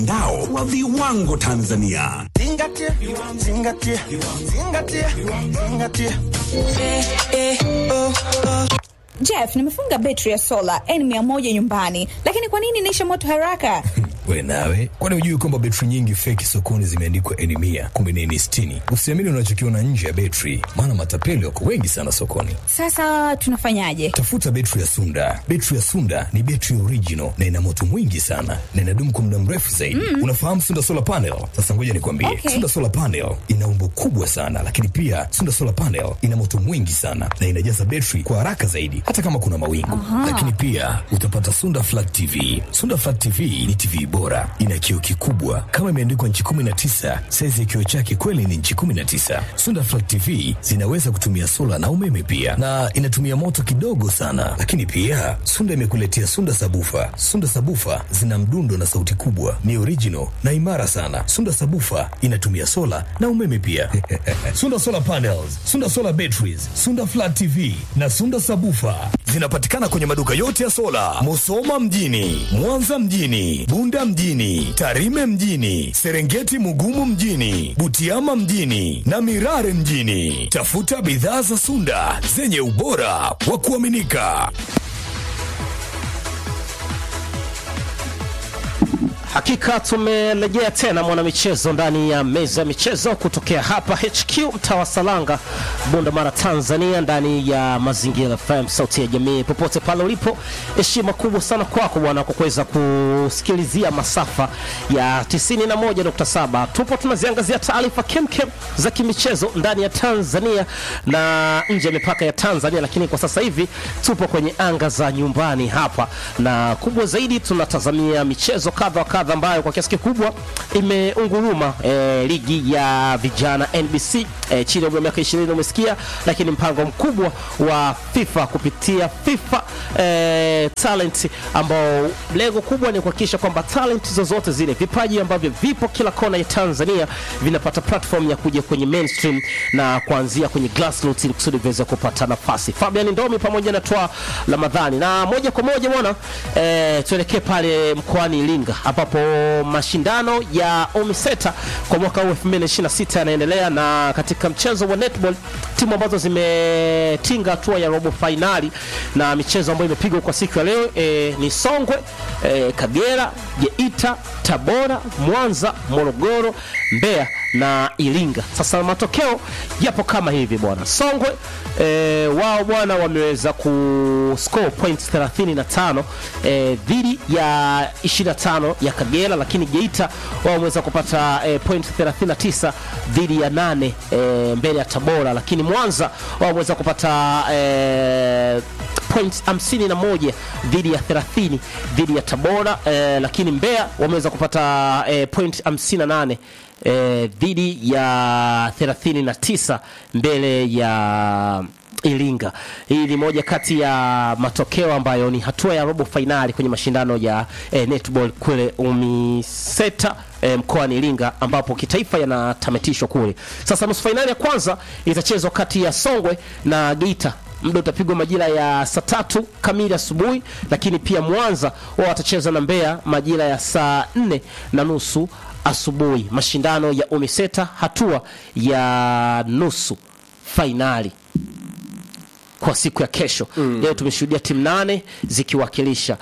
Mtandao wa viwango Tanzania. Zingatia, zingatia, zingatia, zingatia. Jeff, nimefunga betri ya sola N100 nyumbani, lakini kwa nini inaisha moto haraka? We nawe, kwani hujui kwamba betri nyingi feki sokoni zimeandikwa N mia kumbe ni N sitini? Usiamini unachokiona nje ya betri, maana matapeli wako wengi sana sokoni. Sasa tunafanyaje? Tafuta betri ya Sunda. Betri ya Sunda ni betri original na ina moto mwingi sana na inadumu kwa muda mrefu zaidi. Mm. Unafahamu Sunda solar panel? Sasa ngoja nikwambie, Okay. Sunda solar panel ina umbo kubwa sana, lakini pia Sunda solar panel ina moto mwingi sana na inajaza betri kwa haraka zaidi, hata kama kuna mawingu. Lakini pia utapata Sunda flat TV. Sunda flat TV ni TV bora, ina kioo kikubwa kama imeandikwa nchi 19. Saizi ya kioo chake kweli ni nchi 19. Sunda flat TV zinaweza kutumia sola na umeme pia, na inatumia moto kidogo sana. Lakini pia Sunda imekuletea Sunda sabufa. Sunda sabufa zina mdundo na sauti kubwa, ni original na imara sana. Sunda sabufa inatumia sola na umeme pia. Sunda solar panels, Sunda solar batteries, Sunda flat TV na Sunda sabufa zinapatikana kwenye maduka yote ya sola, Musoma mjini, Mwanza mjini, Bunda mjini, Tarime mjini, Serengeti Mugumu mjini, Butiama mjini na Mirare mjini. Tafuta bidhaa za Sunda zenye ubora wa kuaminika. Hakika tumerejea tena mwanamichezo ndani ya meza ya michezo kutokea hapa HQ mtaa wa Salanga, Bunda Mara, Tanzania, ndani ya Mazingira FM, sauti ya jamii. Popote pale ulipo, heshima kubwa sana kwako bwana kwa kuweza kusikilizia masafa ya 91.7. Tupo tunaziangazia taarifa kemkem za kimichezo ndani ya Tanzania na nje ya mipaka ya Tanzania, lakini kwa sasa hivi tupo kwenye anga za nyumbani hapa, na kubwa zaidi tunatazamia michezo kadha wa kadha ambayo kwa kiasi kikubwa imeunguruma eh, ligi ya vijana NBC eh, chini ya umri wa miaka 20 umesikia, lakini mpango mkubwa wa FIFA kupitia FIFA eh, talent ambao lengo kubwa ni kuhakikisha kwamba talent zozote zile vipaji ambavyo vipo kila kona ya Tanzania vinapata platform ya kuja kwenye mainstream na kuanzia kwenye grassroots ili kusudi viweze kupata nafasi. Fabian Ndomi pamoja na Twa Ramadhani na moja kwa moja bwana eh, tuelekee pale mkoani Iringa ambapo mashindano ya Omiseta kwa mwaka huu 2026 yanaendelea, na katika mchezo wa netball timu ambazo zimetinga hatua ya robo fainali na michezo ambayo imepigwa kwa siku ya leo eh, ni Songwe eh, Kagera, Geita, Tabora, Mwanza, Morogoro, Mbeya na Iringa. Sasa matokeo yapo kama hivi bwana. Songwe e, wao bwana wameweza ku score points 35 e, dhidi ya 25 ya Kagera, lakini Geita wao wameweza kupata e, point 39 dhidi ya 8 e, mbele ya Tabora, lakini Mwanza wao wameweza kupata e, points 51 dhidi ya 30 dhidi ya Tabora eh, lakini Mbeya wameweza kupata eh, point 58 eh, dhidi ya 39 mbele ya Iringa. Hii ni moja kati ya matokeo ambayo ni hatua ya robo fainali kwenye mashindano ya eh, netball kule Umiseta eh, mkoani Iringa ambapo kitaifa yanatamatishwa kule. Sasa nusu fainali ya kwanza itachezwa kati ya Songwe na Geita muda utapigwa majira ya saa tatu kamili asubuhi, lakini pia Mwanza wao watacheza na Mbeya majira ya saa nne na nusu asubuhi. Mashindano ya Umiseta hatua ya nusu fainali kwa siku ya kesho. Leo tumeshuhudia timu nane zikiwakilisha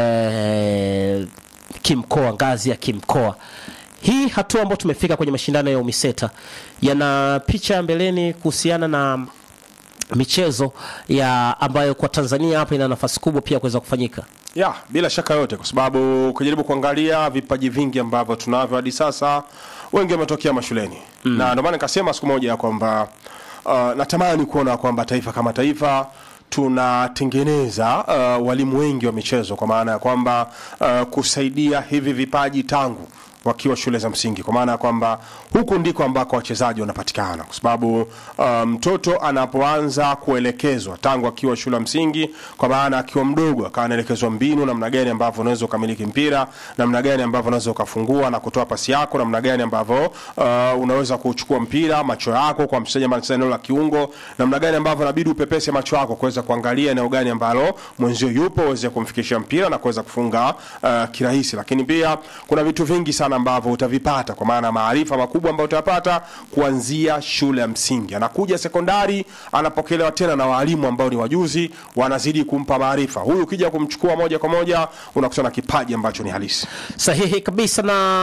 eh, kimkoa, ngazi ya kimkoa. Hii hatua ambayo tumefika kwenye mashindano ya Umiseta yana picha ya mbeleni kuhusiana na michezo ya ambayo kwa Tanzania hapa ina nafasi kubwa pia kuweza kufanyika. ya bila shaka yote, kwa sababu ukijaribu kuangalia vipaji vingi ambavyo tunavyo hadi sasa, wengi wametokea mashuleni mm. na ndio maana nikasema siku moja ya kwamba uh, natamani kuona kwamba taifa kama taifa tunatengeneza uh, walimu wengi wa michezo, kwa maana ya kwamba uh, kusaidia hivi vipaji tangu wakiwa shule za msingi, kwa maana ya kwamba huku ndiko ambako wachezaji wanapatikana, kwa sababu uh, mtoto anapoanza kuelekezwa tangu akiwa shule ya msingi, kwa maana akiwa mdogo akawa anaelekezwa mbinu, namna gani ambavyo unaweza ukamiliki mpira, namna gani ambavyo unaweza ukafungua na kutoa pasi yako, namna gani ambavyo uh, unaweza kuchukua mpira, macho yako kwa mchezaji ambaye anacheza eneo la kiungo, namna gani ambavyo inabidi upepese macho yako kuweza kuangalia eneo gani ambalo mwenzio yupo uweze kumfikishia mpira na kuweza kufunga uh, kirahisi. Lakini pia kuna vitu vingi sana ambavyo utavipata kwa maana maarifa makubwa ambayo utayapata kuanzia shule ya msingi. Anakuja sekondari, anapokelewa tena na walimu ambao ni wajuzi, wanazidi kumpa maarifa. Huyu ukija kumchukua moja kwa moja unakutana na kipaji ambacho ni halisi. sahihi kabisa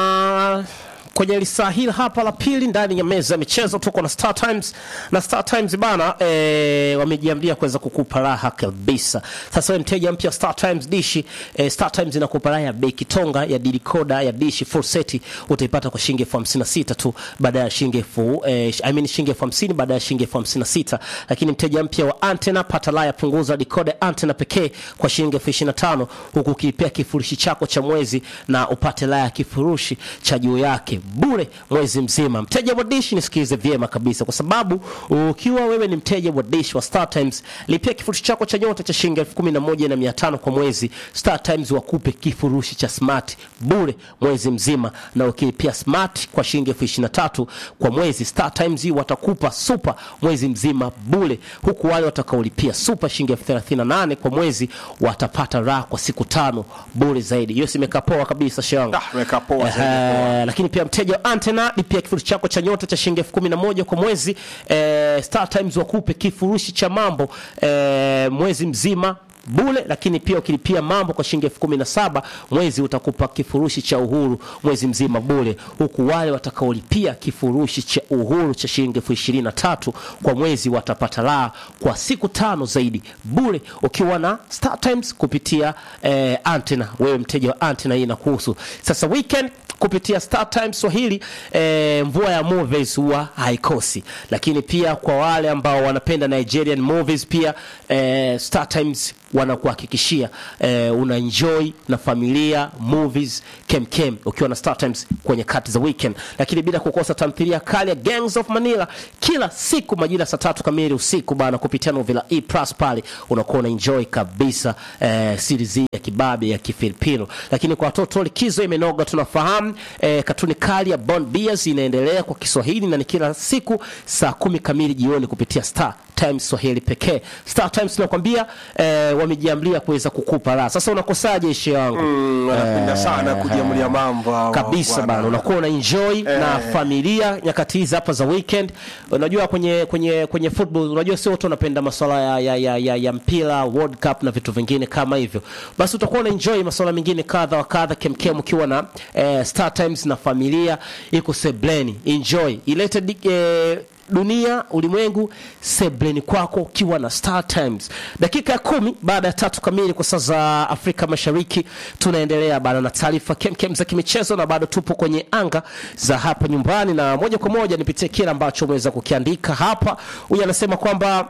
na kwenye lisaa hili hapa la pili ndani ya meza ya michezo tuko na Star Times na Star Times bana e, wamejiambia kuweza kukupa raha kabisa. Sasa wewe mteja mpya wa Star Times dishi e, Star Times inakupa raha ya bei kitonga ya dikoda ya dishi full set utaipata kwa shilingi elfu hamsini na sita tu baada ya shilingi elfu e, I mean shilingi elfu hamsini baada ya shilingi elfu hamsini na sita lakini mteja mpya wa antena pata raha ya punguza dikoda ya antena pekee kwa shilingi elfu ishirini na tano huku ukilipia kifurushi chako cha mwezi na upate raha ya kifurushi cha juu yake bure mwezi mzima. Mteja wa Dish, nisikilize vyema kabisa, kwa sababu ukiwa wewe ni mteja wa Dish wa Star Times, lipia kifurushi chako cha nyota cha shilingi elfu kumi na moja na mia tano kwa mwezi. Star Times wakupe kifurushi cha smart bure mwezi mzima, na ukilipia smart kwa shilingi elfu ishirini na tatu kwa mwezi, Star Times watakupa super mwezi mzima bure, huku wale watakaolipia super shilingi elfu thelathini na nane kwa mwezi watapata raha kwa siku tano bure zaidi. Hiyo simekaa poa kabisa shanga. Ah, imekaa poa zaidi, Ehe, Eh, lakini pia mteja wa antena lipia kifurushi chako cha nyota cha shilingi elfu kumi na moja kwa mwezi eh, Star Times wakupe kifurushi cha mambo eh, mwezi mzima bule lakini pia ukilipia mambo kwa shilingi elfu kumi na saba mwezi utakupa kifurushi cha uhuru mwezi mzima bule huku wale watakaolipia kifurushi cha uhuru cha shilingi elfu ishirini na tatu kwa mwezi watapata raha kwa siku tano zaidi bure ukiwa na Star Times kupitia eh, antena wewe mteja wa antena hii inakuhusu sasa weekend kupitia Star Times Swahili eh, mvua ya movies huwa haikosi, lakini pia kwa wale ambao wanapenda Nigerian movies pia eh, Star Times wanakuhakikishia eh, una enjoy na familia movies kemkem ukiwa na Star Times kwenye kati za weekend, lakini bila kukosa tamthilia kali ya Gangs of Manila kila siku majira saa tatu kamili usiku bana, kupitia Novela E Plus pale unakuwa una enjoy kabisa eh, series hii ya kibabe ya Kifilipino. Lakini kwa watoto likizo imenoga, tunafahamu eh, katuni kali ya Bond Bears inaendelea kwa Kiswahili na ni kila siku saa kumi kamili jioni kupitia Star Times Swahili pekee. Star Times nakwambia eh, wamejiamlia kuweza kukupa raha. Sasa unakosaje ishi yangu? Mm, wanapenda sana kujiamulia mambo hawa kabisa bwana. bana, unakuwa una enjoy na familia nyakati hizi hapa za weekend. Unajua kwenye kwenye kwenye football, unajua sio wote wanapenda masuala ya, ya, ya, ya, ya mpira World Cup na vitu vingine kama hivyo, basi utakuwa una enjoy masuala mengine kadha wa kadha kemkem, ukiwa na eh, Star Times na familia iko sebleni, enjoy ilete di- eh, dunia ulimwengu sebleni kwako ukiwa na Star Times. Dakika ya kumi baada ya tatu kamili kwa saa za Afrika Mashariki, tunaendelea bana na taarifa kemkem za kimichezo, na bado tupo kwenye anga za hapa nyumbani, na moja kwa moja nipitie kile ambacho umeweza kukiandika hapa. Huyu anasema kwamba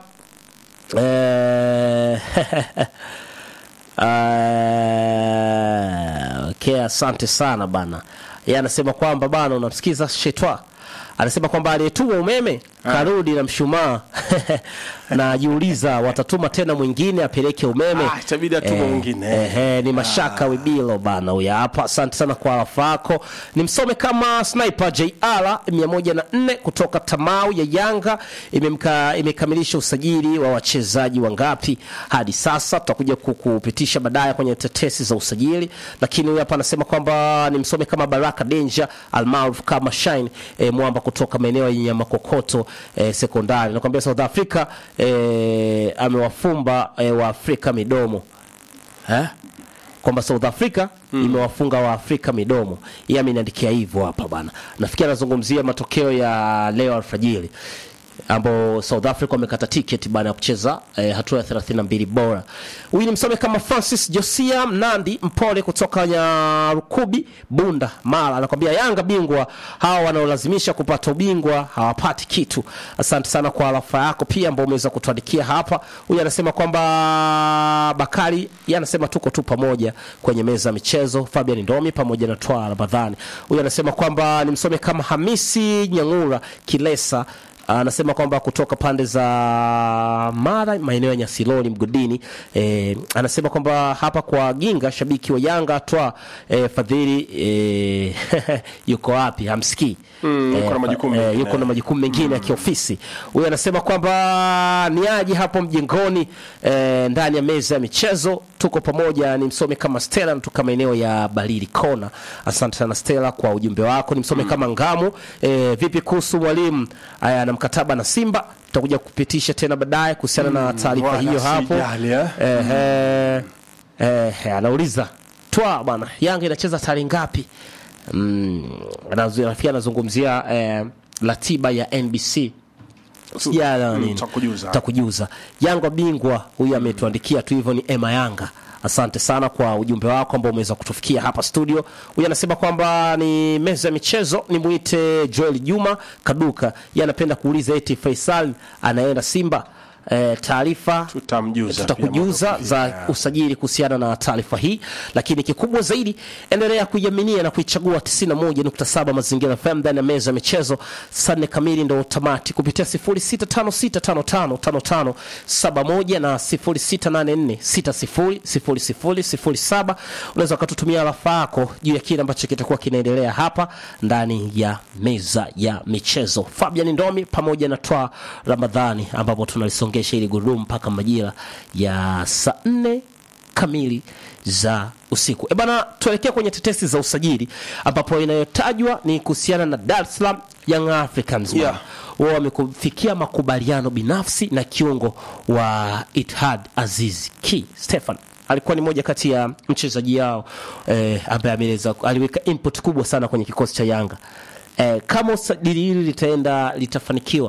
eh, Ah, okay, asante sana bana. Yeye anasema kwamba bana, unamsikiza Shetwa anasema kwamba aliyetuma umeme karudi na mshumaa na ajiuliza watatuma tena mwingine apeleke umeme. Ah, itabidi atume mwingine. Eh, eh, ni mashaka wibilo bana huyu hapa. Asante sana kwa arafa yako. Nimsome kama sniper JR 104 kutoka Tamau ya Yanga imemka, imekamilisha usajili wa wachezaji wangapi hadi sasa. Tutakuja kukupitisha baadaye kwenye tetesi za usajili, lakini huyu hapa anasema kwamba nimsome kama Baraka Danger almaarufu kama Shine eh, mwamba kutoka maeneo ya Nyamakokoto eh, sekondari. Nakwambia South Africa eh, amewafumba eh, wa Afrika midomo eh? kwamba South Africa imewafunga wa Afrika midomo. Yeye ameniandikia hivyo hapa bana. Nafikiri anazungumzia matokeo ya leo alfajiri. ambao South Africa wamekata tiketi baada ya kucheza eh, hatua ya 32 bora. Huyu ni msome kama Francis Josia Mnandi Mpole kutoka Nyarukubi Bunda Mara, anakwambia Yanga bingwa, hawa wanaolazimisha kupata ubingwa hawapati kitu. Asante sana kwa alafa yako pia ambao umeweza kutuandikia hapa. Huyu anasema kwamba Bakari yeye anasema tuko tu pamoja kwenye meza ya michezo, Fabian Ndomi pamoja na Twa Ramadhani. Huyu anasema kwamba ni msome kama Hamisi Nyangura Kilesa anasema kwamba kutoka pande za Mara maeneo ya Nyasiloni mgodini. E, anasema kwamba hapa kwa Ginga shabiki wa Yanga twa e, Fadhili e, yuko wapi? Hamsikii Mm, yuko na majukumu e, mengine. yuko na majukumu mengine ya kiofisi. Huyu anasema kwamba ni aje hapo mjengoni e, ndani ya meza ya michezo tuko pamoja. Ni msome kama Stella kutoka maeneo ya Barili Kona. Asante sana Stella kwa ujumbe wako. Ni msome kama Ngamu. E, vipi kuhusu mwalimu aya na mkataba na Simba? Tutakuja kupitisha tena baadaye kuhusiana na taarifa wala hiyo hapo. sijali, eh. Ehe, ehe, anauliza twa bwana, Yanga inacheza tarehe ngapi? Mm, anazu- pia anazungumzia eh, ratiba ya NBC sijala Mm, nini tutakujuza. takujuza Yanga bingwa huyu ametuandikia tu hivyo, ni Emma Yanga. Asante sana kwa ujumbe wako ambao umeweza kutufikia hapa studio. Huyu anasema kwamba ni meza ya michezo, ni muite Joel Juma Kaduka. Yeye anapenda kuuliza eti Faisal anaenda Simba. E, taarifa Tutamjuza tutakujuza pia za mwaka usajili kuhusiana na taarifa hii, lakini kikubwa zaidi, endelea kuiaminia na kuichagua 91.7 Mazingira FM ndani ya meza ya michezo. Saa nne kamili ndo tamati kupitia 0656555571 na 0684600007. Unaweza ukatutumia rafa yako juu ya kile ambacho kitakuwa kinaendelea hapa ndani ya meza ya michezo. Fabian Ndomi pamoja na Twa Ramadhani, ambapo tunalisongesha ili gurudumu mpaka majira ya saa nne kamili za usiku. E bana, tuelekea kwenye tetesi za usajili ambapo inayotajwa ni kuhusiana na Dar es Salaam Young Africans bana. Yeah. wao wamekufikia makubaliano binafsi na kiungo wa Itihad Aziz Ki Stefan alikuwa ni moja kati ya mchezaji yao eh, ambaye ameeleza aliweka input kubwa sana kwenye kikosi cha Yanga. Eh, kama usajili hili litaenda litafanikiwa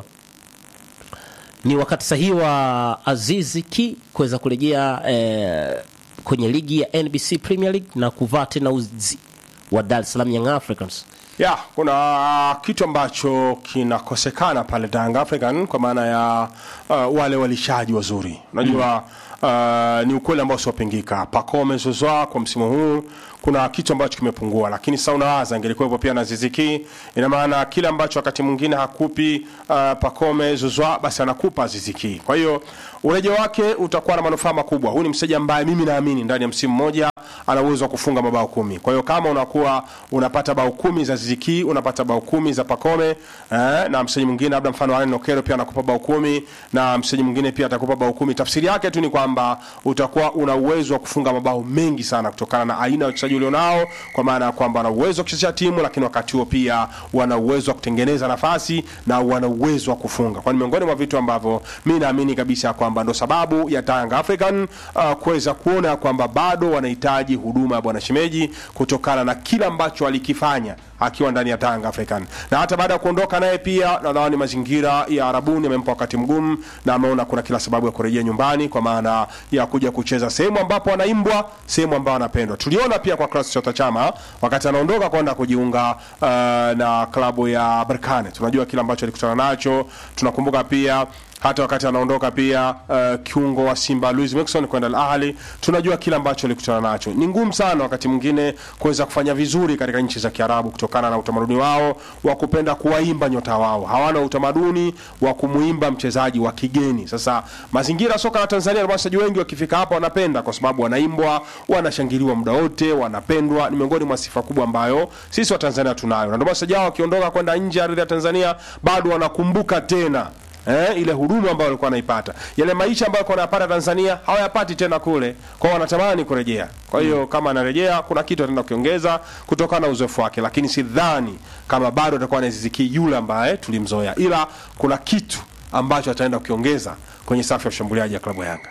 ni wakati sahihi wa Azizi Ki kuweza kurejea eh, kwenye ligi ya NBC Premier League na kuvaa tena uzi wa Dar es Salaam Young Africans. ya kuna kitu ambacho kinakosekana pale Young African kwa maana ya uh, wale walishaji wazuri unajua uh, ni ukweli ambao usiopingika Pacome Zouzoua kwa msimu huu kuna kitu ambacho kimepungua lakini sasa unawaza ingelikuwepo pia na Ziziki ina maana kile ambacho wakati mwingine hakupi uh, Pacome Zouzoua basi anakupa Ziziki kwa hiyo urejeo wake utakuwa na manufaa makubwa huyu ni mchezaji ambaye mimi naamini ndani ya msimu mmoja ana uwezo wa kufunga mabao kumi. Kwa hiyo kama unakuwa unapata bao kumi za Ziziki, unapata bao kumi za Pacome eh, na mchezaji mwingine labda mfano Alain Nokero pia anakupa bao kumi na mchezaji mwingine pia atakupa bao kumi. Tafsiri yake tu ni kwamba utakuwa una uwezo wa kufunga mabao mengi sana kutokana na aina ya wachezaji ulionao, kwa maana ya kwamba wana uwezo wa kuchezea timu, lakini wakati huo pia wana uwezo wa kutengeneza nafasi na wana uwezo wa kufunga. Kwa ni miongoni mwa vitu ambavyo mi naamini kabisa kwamba ndo sababu ya Young African uh, kuweza kuona kwamba bado wanahitaji huduma ya bwana Shemeji kutokana na kila ambacho alikifanya akiwa ndani ya Young African, na hata baada ya kuondoka naye pia nadhani mazingira ya Arabuni yamempa wakati mgumu, na ameona kuna kila sababu ya kurejea nyumbani kwa maana ya kuja kucheza sehemu ambapo anaimbwa, sehemu ambayo anapendwa. Tuliona pia kwa Clatous Chota Chama wakati anaondoka kwenda kujiunga uh, na klabu ya Berkane, tunajua kile ambacho alikutana nacho. Tunakumbuka pia hata wakati anaondoka pia uh, kiungo wa Simba Luis Mixon kwenda Al Ahly, tunajua kile ambacho alikutana nacho. Ni ngumu sana wakati mwingine kuweza kufanya vizuri katika nchi za Kiarabu kutokana na utamaduni wao wa kupenda kuwaimba nyota wao. Hawana utamaduni wa kumuimba mchezaji wa kigeni. Sasa mazingira ya soka la Tanzania, na wachezaji wengi wakifika hapa wanapenda kwa sababu wanaimbwa, wanashangiliwa muda wote, wanapendwa. Ni miongoni mwa sifa kubwa ambayo sisi wa Tanzania tunayo, na ndio maana wachezaji hao wakiondoka kwenda nje ya ardhi ya Tanzania bado wanakumbuka tena eh, ile huduma ambayo walikuwa wanaipata, yale maisha ambayo walikuwa wanayapata Tanzania hawayapati tena kule, kwao wanatamani kurejea. Kwa hiyo kama anarejea, kuna kitu ataenda kukiongeza kutokana na uzoefu wake, lakini sidhani kama bado atakuwa anaziziki yule ambaye tulimzoea, ila kuna kitu ambacho ataenda kukiongeza kwenye safu ya ushambuliaji ya klabu ya Yanga.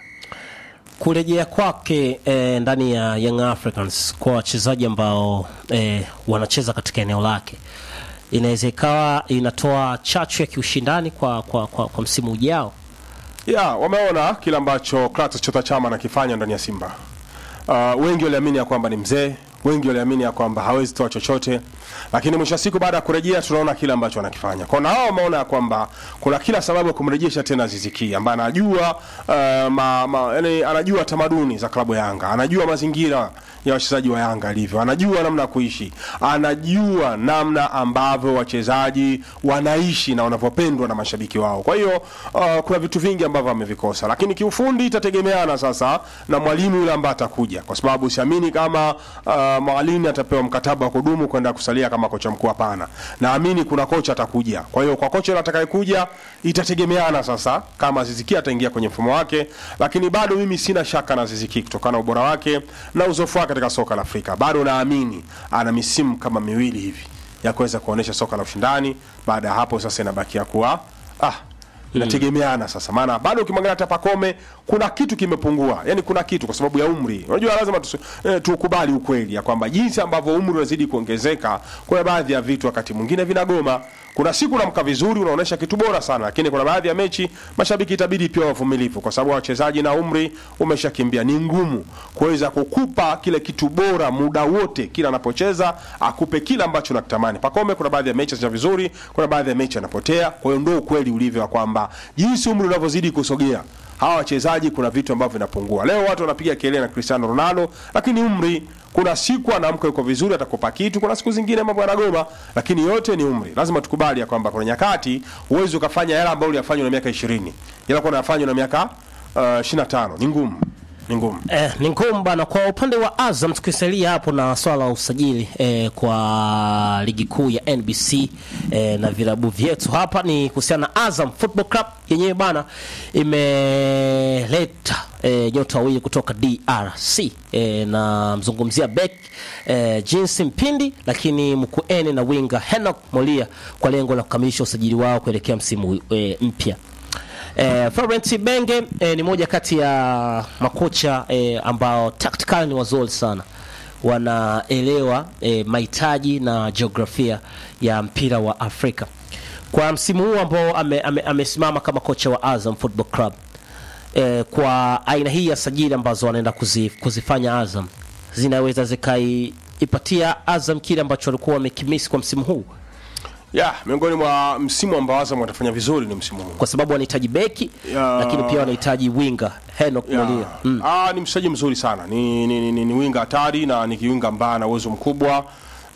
kurejea kwake eh, ndani ya Young Africans kwa wachezaji ambao eh, wanacheza katika eneo lake inaweza ikawa inatoa chachu ya kiushindani kwa, kwa, kwa, kwa msimu ujao. ya wameona kile ambacho Clatous Chota Chama anakifanya ndani ya Simba. Uh, wengi waliamini ya kwamba ni mzee, wengi waliamini ya kwamba hawezi toa chochote, lakini mwisho wa siku baada ya kurejea tunaona kile ambacho anakifanya. Kwa na hao wameona ya kwamba kuna kila sababu ya kumrejesha tena Aziz Ki ambaye anajua uh, ma, ma, yani anajua tamaduni za klabu ya Yanga, anajua mazingira ya wachezaji wa Yanga alivyo, anajua namna ya kuishi, anajua namna ambavyo wachezaji wanaishi na wanavyopendwa na mashabiki wao. Kwa hiyo uh, kuna vitu vingi ambavyo amevikosa, lakini kiufundi itategemeana sasa na mwalimu yule ambaye atakuja, kwa sababu siamini kama uh, mwalimu atapewa mkataba wa kudumu kwenda kusalia kama kocha mkuu. Hapana, naamini kuna kocha atakuja. Kwa hiyo kwa kocha yule atakayekuja itategemeana sasa kama Aziz Ki ataingia kwenye mfumo wake, lakini bado mimi sina shaka na Aziz Ki kutokana na ubora wake na uzoefu wake katika soka la Afrika. Bado naamini ana misimu kama miwili hivi ya kuweza kuonesha soka la ushindani. Baada ya hapo sasa inabakia kuwa ah, inategemeana sasa, maana bado ukimwangalia hata Pakome kuna kitu kimepungua, yani kuna kitu kwa sababu ya umri. Unajua lazima tusi- eh, tukubali ukweli ya kwamba jinsi ambavyo umri unazidi kuongezeka, kuna baadhi ya vitu wakati mwingine vinagoma. Kuna siku unamka vizuri, unaonesha kitu bora sana, lakini kuna baadhi ya mechi mashabiki itabidi pia wavumilivu, kwa sababu wachezaji na umri umeshakimbia. Ni ngumu kuweza kukupa kile kitu bora muda wote, kila anapocheza akupe kile ambacho nakitamani. Pakome kuna baadhi ya mechi anacheza vizuri, kuna baadhi ya mechi anapotea. Kwa hiyo ndio ukweli ulivyo wa kwamba jinsi umri unavyozidi kusogea hawa wachezaji kuna vitu ambavyo vinapungua. Leo watu wanapiga kelele na Cristiano Ronaldo, lakini umri, kuna siku anaamka yuko vizuri, atakupa kitu, kuna siku zingine mambo yanagoma, lakini yote ni umri. Lazima tukubali ya kwamba kuna nyakati huwezi ukafanya yale ambayo uliyafanya na miaka 20 ila kwa unafanya na miaka uh, 25 ni ngumu, ni ngumu. Eh, ni ngumu bana. Kwa upande wa Azam tukisalia hapo na swala la usajili eh, kwa ligi kuu ya NBC eh, na vilabu vyetu hapa ni kuhusiana na Azam Football Club yenyewe bana imeleta eh, nyota wawili kutoka DRC eh, na mzungumzia Beck eh, Jinsi Mpindi, lakini Mkuene na winga Henok Molia kwa lengo la kukamilisha usajili wao kuelekea msimu eh, mpya. Eh, Florent Benge eh, ni moja kati ya makocha eh, ambao tactical ni wazuri sana, wanaelewa eh, mahitaji na jiografia ya mpira wa Afrika. Kwa msimu huu ambao ame, ame, amesimama kama kocha wa Azam Football Club eh, kwa aina hii ya sajili ambazo wanaenda kuzi, kuzifanya Azam zinaweza zikaipatia Azam kile ambacho walikuwa wamekimisi kwa msimu huu, Ya, miongoni mwa msimu ambao Azam watafanya vizuri ni msimu huu. kwa sababu wanahitaji beki Ya. lakini pia wanahitaji winga Henok Ya. Molia mm. Ah, ni mchezaji mzuri sana ni, ni, ni, ni, ni winga hatari na ni kiwinga ambaye ana uwezo mkubwa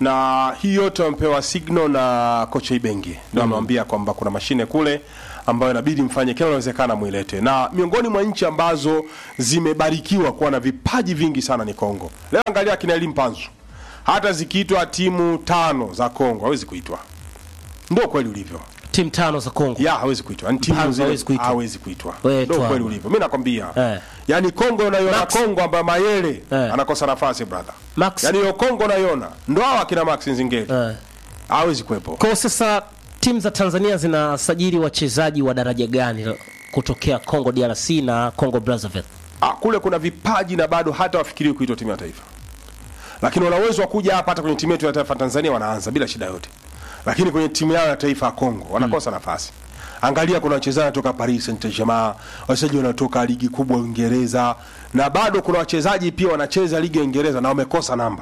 na hii yote wamepewa signal na kocha Ibenge ndio amewambia kwamba kuna mashine kule ambayo inabidi mfanye kila inawezekana mwilete, na miongoni mwa nchi ambazo zimebarikiwa kuwa na vipaji vingi sana ni Kongo. Leo angalia akina Elie Mpanzu, hata zikiitwa timu tano za Kongo hawezi kuitwa, ndio kweli ulivyo timu tano za Kongo ya hawezi kuitwa yani timu Mpanzu zile hawezi kuitwa. hawezi kuitwa Wewe ndio tu kweli hapo. ulivyo mimi nakwambia Eh. yani Kongo unaiona Max. Kongo ambayo Mayele Eh. anakosa nafasi brother Max. yani hiyo Kongo unaiona ndo hao akina Max Nzingeli eh. hawezi kuwepo Kwa sasa timu za Tanzania zinasajili wachezaji wa daraja gani kutokea Congo DRC na Congo Brazzaville? ah, kule kuna vipaji na bado hata wafikirii kuitwa timu ya taifa lakini wana uwezo wa kuja hapa hata kwenye timu yetu ya taifa Tanzania wanaanza bila shida yote lakini kwenye timu yao ya taifa ya Kongo wanakosa nafasi angalia kuna wachezaji wanatoka Paris Saint-Germain wachezaji wanatoka ligi kubwa ya Uingereza na bado kuna wachezaji pia wanacheza ligi ya Uingereza na wamekosa namba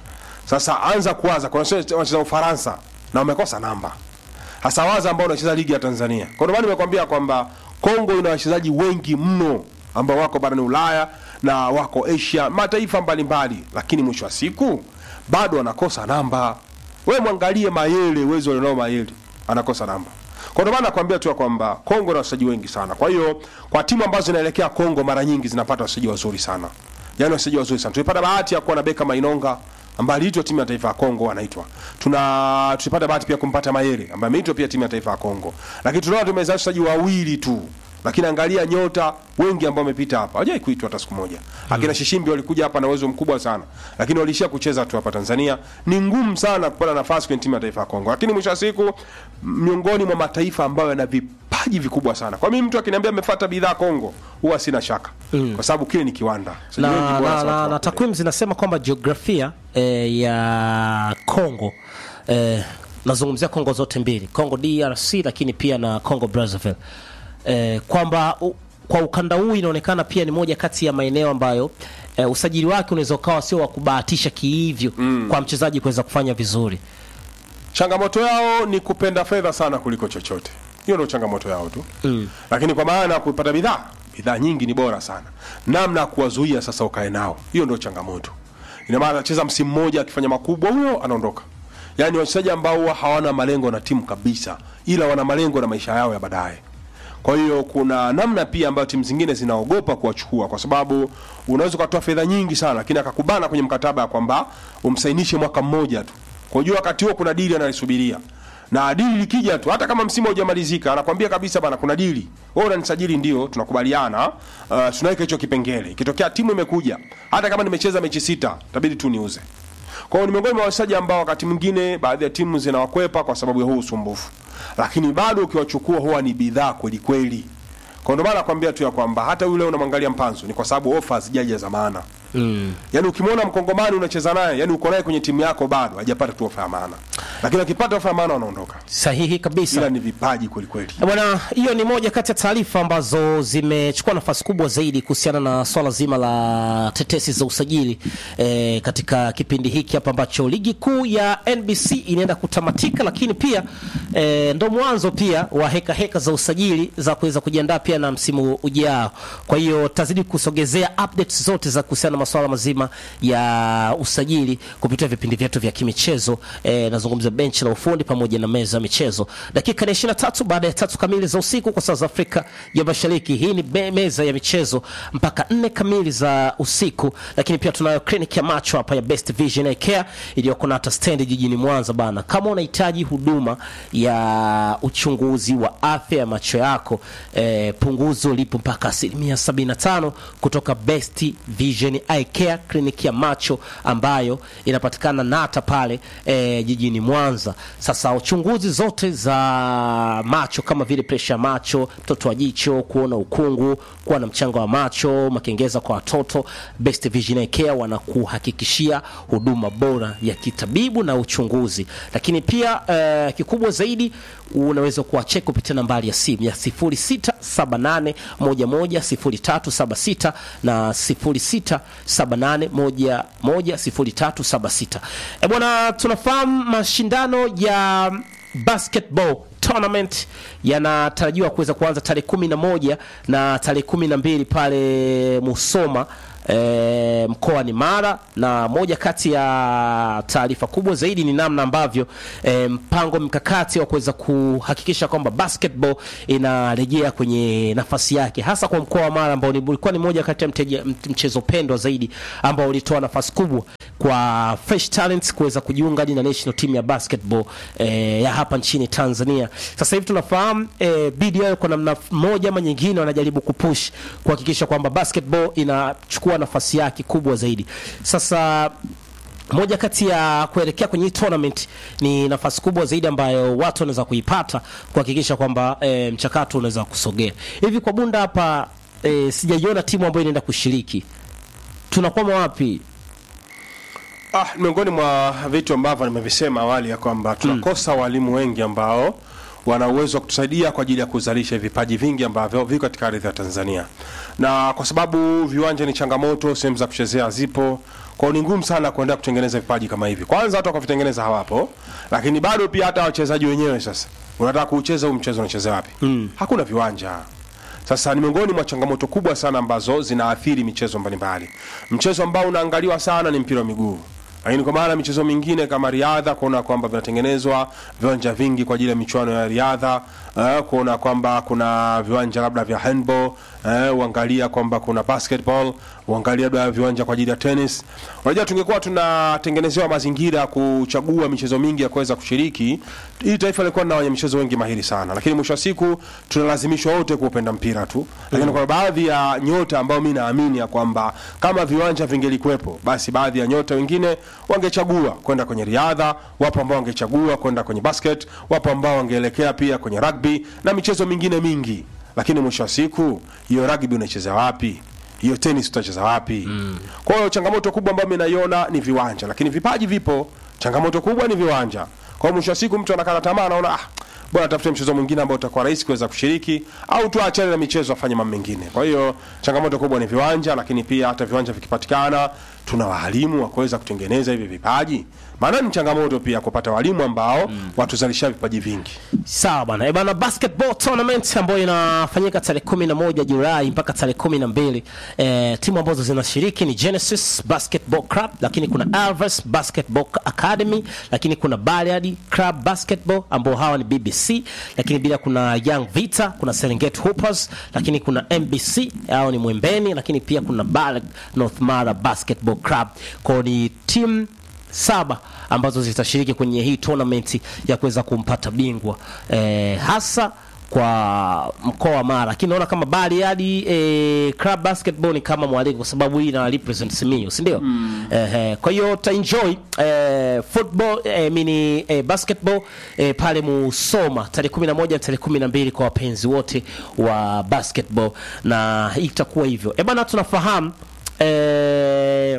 sasa anza kuwaza kuna wachezaji wanacheza Ufaransa na wamekosa namba hasa waza ambao wanacheza ligi ya Tanzania. Kwa ndio maana nimekwambia kwamba Kongo ina wachezaji wengi mno ambao wako barani Ulaya na wako Asia, mataifa mbalimbali, lakini mwisho wa siku bado wanakosa namba. Wewe mwangalie Mayele, uwezo alionao Mayele, anakosa namba. Kwa ndio maana nakwambia tu ya kwamba Kongo ina wachezaji wengi sana. Kwa hiyo kwa timu ambazo zinaelekea Kongo mara nyingi zinapata wachezaji wazuri sana, yaani wachezaji wazuri sana. Tulipata bahati ya kuwa na Beka Mainonga ambaye aliitwa timu ya taifa ya Kongo anaitwa. Tuna tulipata bahati pia kumpata Mayele ambaye ameitwa pia timu ya taifa ya Kongo. Lakini tunaona tumezaa wachezaji wawili tu. Lakini angalia nyota wengi ambao wamepita hapa. Hawajai kuitwa hata siku moja. Akina Shishimbi walikuja hapa na uwezo mkubwa sana. Lakini walishia kucheza tu hapa Tanzania. Ni ngumu sana kupata nafasi kwenye timu ya taifa ya Kongo. Lakini mwisho wa siku miongoni mwa mataifa ambayo yana vipaji vikubwa sana. Kwa mimi mtu akiniambia amefuata bidhaa Kongo, huwa sina shaka. Kwa sababu kile ni kiwanda. Na, Wachezaji wengi bora na, sana na, wako na kule. takwimu zinasema kwamba jiografia eh, ya Congo eh, nazungumzia Kongo zote mbili, Kongo DRC lakini pia na Kongo Brazzaville eh, kwamba u, kwa ukanda huu inaonekana pia ni moja kati ya maeneo ambayo eh, usajili wake unaweza ukawa sio wa kubahatisha kiivyo mm. kwa mchezaji kuweza kufanya vizuri. changamoto yao ni kupenda fedha sana kuliko chochote hiyo ndio changamoto yao tu mm. lakini kwa maana ya kupata bidhaa bidhaa nyingi ni bora sana namna ya kuwazuia sasa ukae nao hiyo ndio changamoto ina maana anacheza msimu mmoja akifanya makubwa huyo anaondoka yaani wachezaji ambao huwa hawana malengo na timu kabisa ila wana malengo na maisha yao ya baadaye kwa hiyo kuna namna pia ambayo timu zingine zinaogopa kuwachukua kwa sababu unaweza ukatoa fedha nyingi sana lakini akakubana kwenye mkataba ya kwamba umsainishe mwaka mmoja tu kwa hiyo wakati huo kuna dili analisubiria na dili likija tu hata kama msimu haujamalizika anakwambia kabisa bana kuna dili wewe unanisajili ndio tunakubaliana uh, tunaweka hicho kipengele ikitokea timu imekuja hata kama nimecheza mechi sita itabidi tu niuze kwa hiyo ni miongoni mwa wachezaji ambao wakati mwingine baadhi ya timu zinawakwepa kwa sababu ya huu usumbufu lakini bado ukiwachukua huwa ni bidhaa kweli kweli kwa ndio maana nakwambia tu ya kwamba hata yule unamwangalia mpanzo ni kwa sababu ofa hazijaja za maana mm. yaani ukimwona mkongomani unacheza naye yani uko naye kwenye timu yako bado hajapata tu ofa ya maana lakini akipata ofa ya maana wanaondoka Sahihi kabisa. ila ni vipaji kweli kweli Bwana, hiyo ni moja kati ya taarifa ambazo zimechukua nafasi kubwa zaidi kuhusiana na swala zima la tetesi za usajili e, katika kipindi hiki hapa ambacho ligi kuu ya NBC inaenda kutamatika, lakini pia e, ndo mwanzo pia wa heka heka za usajili za kuweza kujiandaa pia na msimu ujao. Kwa hiyo tazidi kusogezea updates zote za kuhusiana na masuala mazima ya usajili kupitia vipindi vyetu vya kimichezo e, nazungumza benchi la ufundi pamoja na meza ya michezo. Dakika ni 23 baada ya tatu kamili za usiku kwa saa za Afrika ya Mashariki. Hii ni be- meza ya michezo mpaka nne kamili za usiku, lakini pia tunayo kliniki ya macho hapa ya Best Vision Eye Care iliyoko Nata Stand jijini Mwanza bana. Kama unahitaji huduma ya uchunguzi wa afya ya macho yako eh, punguzo lipo mpaka asilimia 75 kutoka Best Vision Eye Care, kliniki ya macho ambayo inapatikana Nata pale eh, jijini Mwanza. Sasa uchunguzi zote za macho kama vile presha ya macho, mtoto wa jicho, kuona ukungu, kuwa na mchanga wa macho, makengeza kwa watoto, Best Vision Eye Care wanakuhakikishia huduma bora ya kitabibu na uchunguzi. Lakini pia eh, kikubwa zaidi unaweza kuwacheki kupitia nambari ya simu ya 0678110376 na 0678110376. Eh bwana, tunafahamu mashindano ya basketball tournament yanatarajiwa kuweza kuanza tarehe kumi na moja na tarehe kumi na mbili pale Musoma e, mkoani Mara, na moja kati ya taarifa kubwa zaidi ni namna ambavyo e, mpango mkakati wa kuweza kuhakikisha kwamba basketball inarejea kwenye nafasi yake, hasa kwa mkoa wa Mara ambao ni- ulikuwa ni moja kati ya mteja- mchezo pendwa zaidi ambao ulitoa nafasi kubwa kwa fresh talents kuweza kujiunga hadi na national team ya basketball eh, ya hapa nchini Tanzania. Sasa hivi tunafahamu eh, BDL kwa namna moja ama nyingine wanajaribu kupush kuhakikisha kwamba basketball inachukua nafasi yake kubwa zaidi. Sasa moja kati ya kuelekea kwenye hii tournament ni nafasi kubwa zaidi ambayo watu wanaweza kuipata kuhakikisha kwamba e, mchakato unaweza kusogea hivi. Kwa Bunda hapa e, sijaiona timu ambayo inaenda kushiriki. Tunakwama wapi? Ah, miongoni mwa vitu ambavyo nimevisema awali ya kwamba tunakosa walimu wengi ambao wana uwezo wa kutusaidia kwa ajili ya kuzalisha vipaji vingi ambavyo viko katika ardhi ya Tanzania, na kwa sababu viwanja ni changamoto, sehemu za kuchezea zipo, kwa hiyo ni ngumu sana kuendelea kutengeneza vipaji kama hivi. Kwanza watu wakavitengeneza hawapo, lakini bado pia hata wachezaji wenyewe sasa, unataka kuucheza huu mchezo unachezea wapi? Hakuna viwanja. Sasa ni miongoni mwa changamoto kubwa sana ambazo zinaathiri michezo mbalimbali. Mchezo ambao unaangaliwa sana ni mpira wa miguu, lakini kwa maana michezo mingine kama riadha, kuona kwamba vinatengenezwa viwanja vingi kwa ajili ya michuano ya riadha eh, kuona kwamba kuna viwanja labda vya handball eh, uangalia kwamba kuna basketball, uangalia labda viwanja kwa ajili ya tennis. Unajua, tungekuwa tunatengenezewa mazingira ya kuchagua michezo mingi ya kuweza kushiriki, hii taifa lilikuwa na wenye michezo wengi mahiri sana, lakini mwisho wa siku tunalazimishwa wote kuupenda mpira tu. Lakini kuna baadhi ya nyota ambao mi naamini ya kwamba kama viwanja vingelikuwepo, basi baadhi ya nyota wengine wangechagua kwenda kwenye riadha, wapo ambao wangechagua kwenda kwenye basket, wapo ambao wangeelekea pia kwenye rugby na michezo mingine mingi. Lakini mwisho wa siku hiyo rugby unaicheza wapi? hiyo tenis utacheza wapi? Kwa hiyo changamoto kubwa ambayo mimi naiona ni viwanja, lakini vipaji vipo. Changamoto kubwa ni viwanja. Kwa Kwa hiyo mwisho wa siku mtu anakata tamaa, anaona ah, bora tafute mchezo mwingine ambao utakuwa rahisi kuweza kushiriki au tu achane na michezo afanye mambo mengine. Kwa hiyo changamoto kubwa ni viwanja, lakini pia hata viwanja vikipatikana, tuna walimu wa kuweza kutengeneza hivi vipaji. Maana ni changamoto pia kupata walimu ambao watuzalisha vipaji vingi. Sawa bana. E bana, basketball tournament ambayo inafanyika tarehe 11 Julai mpaka tarehe 12. Eh, timu ambazo zinashiriki ni Genesis Basketball Club, lakini kuna Alves Basketball Academy, lakini kuna Bariadi Club Basketball ambao hawa ni BBC, lakini bila kuna Young Vita, kuna Serengeti Hoopers, lakini kuna MBC hao ni Mwembeni, lakini pia kuna Balag North Mara Basketball Club. Kwa ni timu saba ambazo zitashiriki kwenye hii tournament ya kuweza kumpata bingwa eh, hasa kwa mkoa wa Mara, lakini naona kama Bariadi eh, club basketball ni kama mwaliko kwa sababu hii ina represent Simiyu, si ndio? Mm. Eh, kwa hiyo ta enjoy eh, football eh, mini eh, basketball eh, pale Musoma tarehe 11 na tarehe 12 kwa wapenzi wote wa basketball, na hii itakuwa hivyo. Eh bana, tunafahamu eh,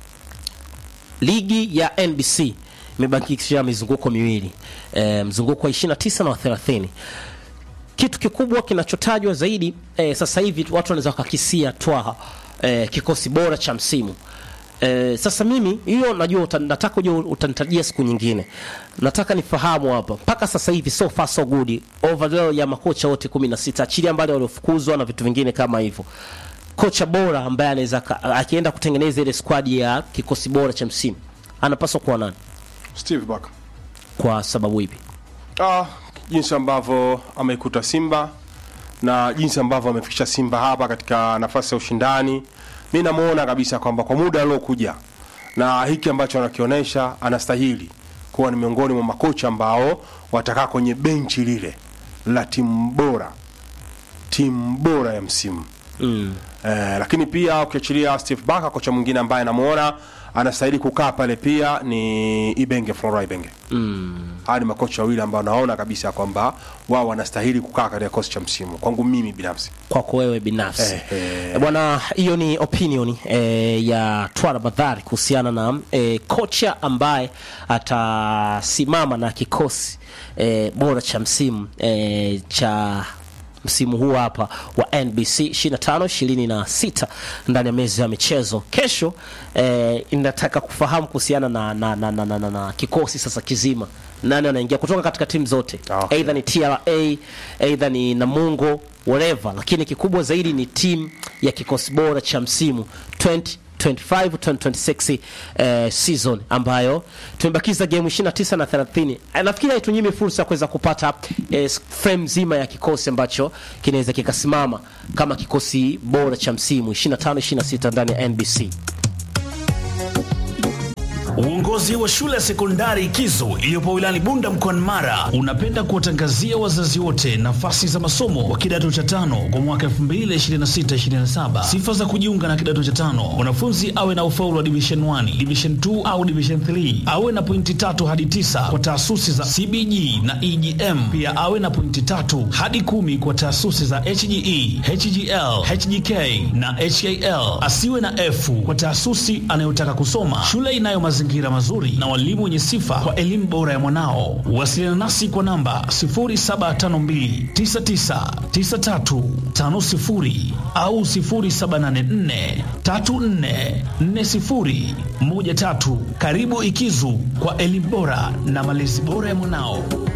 ligi ya NBC imebakisha mizunguko miwili e, mzunguko wa 29 na wa 30. Kitu kikubwa kinachotajwa zaidi e, sasa hivi watu wanaweza wakakisia twaha e, kikosi bora cha msimu e, sasa mimi hiyo najua uta, nataka ujue utanitajia siku nyingine. Nataka nifahamu hapa mpaka sasa hivi so far so good overall ya makocha wote 16 achilia mbali waliofukuzwa na vitu vingine kama hivyo kocha bora ambaye anaweza ka- akienda kutengeneza ile squad ya kikosi bora cha msimu anapaswa kuwa nani? Steve Barker. Kwa sababu ipi? Ah, jinsi ambavyo ameikuta Simba na jinsi ambavyo amefikisha Simba hapa katika nafasi ya ushindani, mi namuona kabisa kwamba kwa muda aliokuja na hiki ambacho anakionyesha anastahili kuwa ni miongoni mwa makocha ambao watakaa kwenye benchi lile la timu bora, timu bora ya msimu Mm. Eh, lakini pia ukiachilia Steve Barker, kocha mwingine ambaye namuona anastahili kukaa pale pia ni Ibenge, Flora Ibenge. Mm. Hawa ni makocha wawili ambao naona kabisa kwamba wao wanastahili kukaa katika kikosi cha msimu, kwangu mimi binafsi. Kwako wewe binafsi Eh, eh. Eh, bwana, hiyo ni opinion eh, ya Twala Badhari kuhusiana na eh, kocha ambaye atasimama na kikosi eh, bora cha msimu eh, cha msimu huu hapa wa NBC 25 26 ndani ya meza ya michezo. Kesho eh, inataka kufahamu kuhusiana na, na, na, na, na, na, na kikosi sasa kizima, nani anaingia kutoka katika timu zote Ah, okay. Either ni TRA either ni Namungo whatever, lakini kikubwa zaidi ni timu ya kikosi bora cha msimu 2025 2026 eh, season ambayo tumebakiza game 29 na 30. Eh, Nafikiri haitunyimi fursa ya kuweza kupata eh, frame nzima ya kikosi ambacho kinaweza kikasimama kama kikosi bora cha msimu 25 26 ndani ya NBC. Uongozi wa shule ya sekondari Kizo iliyopo wilayani Bunda mkoani Mara unapenda kuwatangazia wazazi wote nafasi za masomo wa kidato cha tano kwa mwaka 2026-2027. Sifa za kujiunga na kidato cha tano: mwanafunzi awe na ufaulu wa division 1, division 2 au division 3, awe na pointi tatu hadi tisa kwa taasisi za CBG na EGM, pia awe na pointi tatu hadi kumi kwa taasisi za HGE, HGL, HGK na HAL. Asiwe na F kwa taasisi anayotaka kusoma. Shule inayo mazingira mazuri na walimu wenye sifa kwa elimu bora ya mwanao. Wasiliana nasi kwa namba 0752999350 au 0784344013. Karibu Ikizu kwa elimu bora na malezi bora ya mwanao.